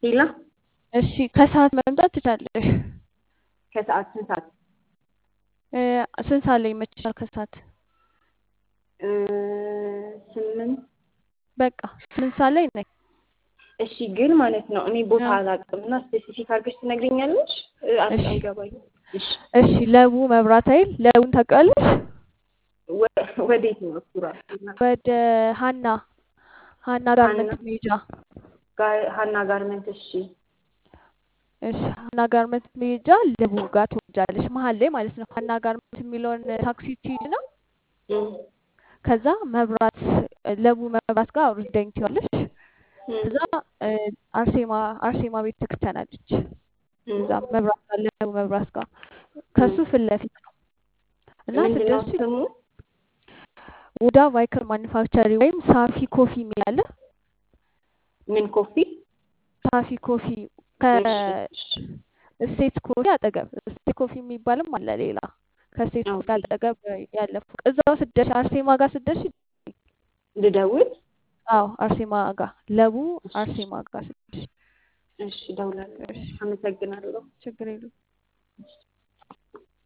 ሄላ እሺ ከሰዓት መምጣት ትቻለሽ። ከሰዓት ስንት ሰዓት? እ፣ ስንት ሰዓት ላይ ይመችሻል? ከሰዓት እ፣ ስምንት በቃ ስምንት ሰዓት ላይ ነኝ። እሺ ግን ማለት ነው እኔ ቦታ አዎ። አላውቅም እና ስፔሲፊክ አድርገሽ ትነግሪኛለሽ? እ፣ አል- እሺ አይገባኝም። እሺ እሺ ለቡ መብራት ኃይል ለቡን ታውቂዋለሽ? ወ- ወዴት ነው እሱ ራሱ? ወደ ሀና ሀና ሀና ጋርመንት መሄጃ ጋር ሀና ጋርመንት። እሺ እሺ ሀና ጋርመንት መሄጃ ለቡ ጋር ትወጃለሽ፣ መሀል ላይ ማለት ነው። ሀና ጋርመንት የሚለውን ታክሲ ትይዥ ነው። እም፣ ከዛ መብራት ለቡ መብራት ጋር አውርደኝ ትይዋለሽ። እም፣ ከዛ እ፣ አርሴማ አርሴማ ቤተ ክርስቲያን አለች። እም፣ እዛ መብራት ጋር ለቡ መብራት ጋር ከሱ እም። ፊት ለፊት ነው እና ምንድን ነው ስትደርሺ ስሙ? ወዳ ቫይከር ማኒፋክቸሪ ወይም ሳፊ ኮፊ የሚል አለ። ምን ኮፊ? ሳፊ ኮፊ እሺ እሺ ከስቴት ኮፊ አጠገብ ስቴት ኮፊ የሚባልም አለ ሌላ ከስቴት ኮፊ ኦኬ አጠገብ ያለ ፎቅ እዛው ስደርሽ አርሴማ ጋር ስደርሽ ልደውል? አዎ አርሴማ ጋር ለቡ እሺ አርሴማ ጋር ስደርሽ እሺ እደውላለሁ። እሺ አመሰግናለሁ። ችግር የለውም። እሺ